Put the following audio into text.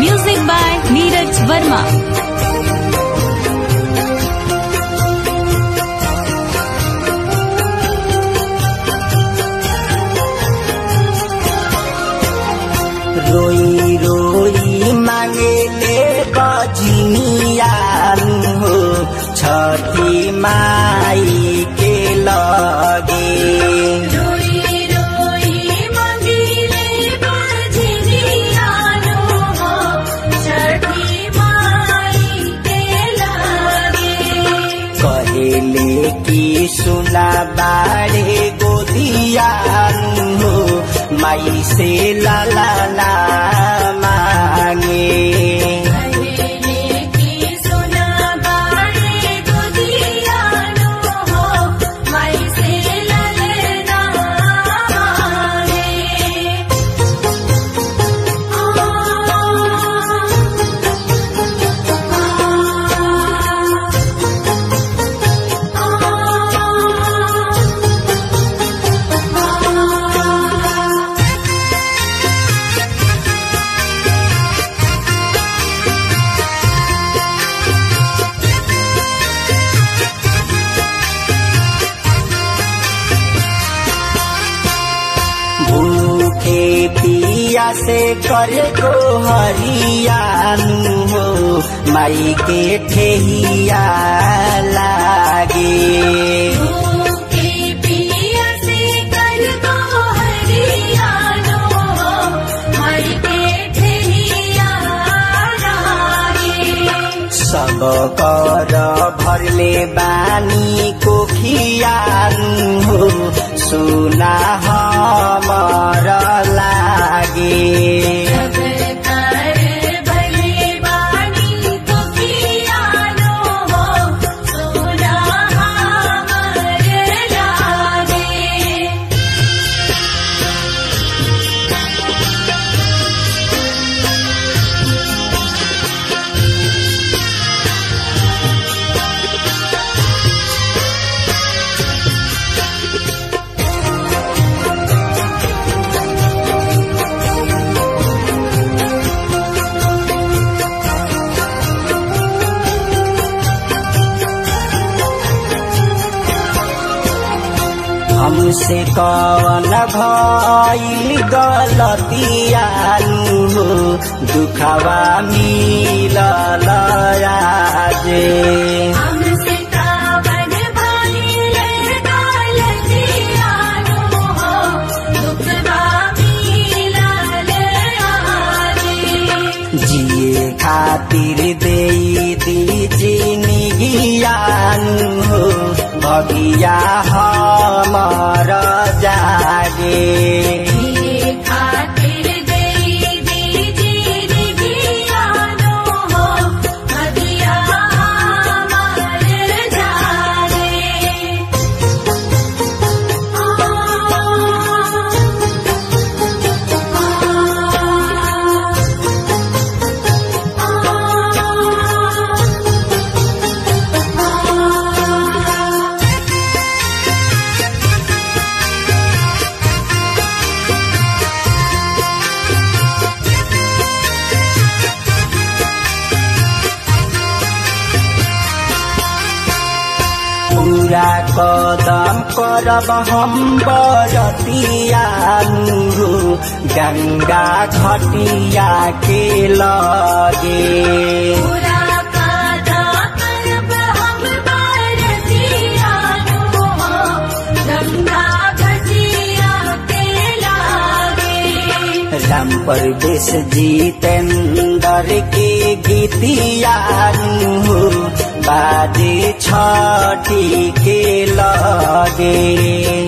Music by Neeraj Verma. रोई रोई मांगेले बजनियान हो छठी माई के लगे रोई रोई मंगिले बजनियानो हो छठी माई के लागे कहेले कि सुना बाड़े गोदियान हो माई से लाला ना मांगे कहले की सुना बाड़े गोदियानो हो माई से ललना मांगे भूखे पिया से करे को हरियानु हो माई के ठेहिया लागे के पिया से कर दो हरियानो हो माई के ठेहिया लागे सब कर भरले बानी कोखियानु हो सुना हमर लागे जब कर भले बानी तो पियानो हो सोना हमर लागे हमसे कवन भइल गलतियानु हो दुखवा मिलल आजे हमसे कावन भइले गलतियानो हो दुखवा मिलल आजे जिए खातिर दे दीजी निगियानु हो भगिया हमर जागे ये खातिर देई दीजी दियानो हो हदिया हमर जागे पूरा कदम करब हम बरतियानु हो गंगा घटिया के लगे पूरा कादा करब हम बरतियानो हो गंगा घटिया के लागे राम परवेश जितेंद्र के गीतियानु हो बाजे छठी के लगे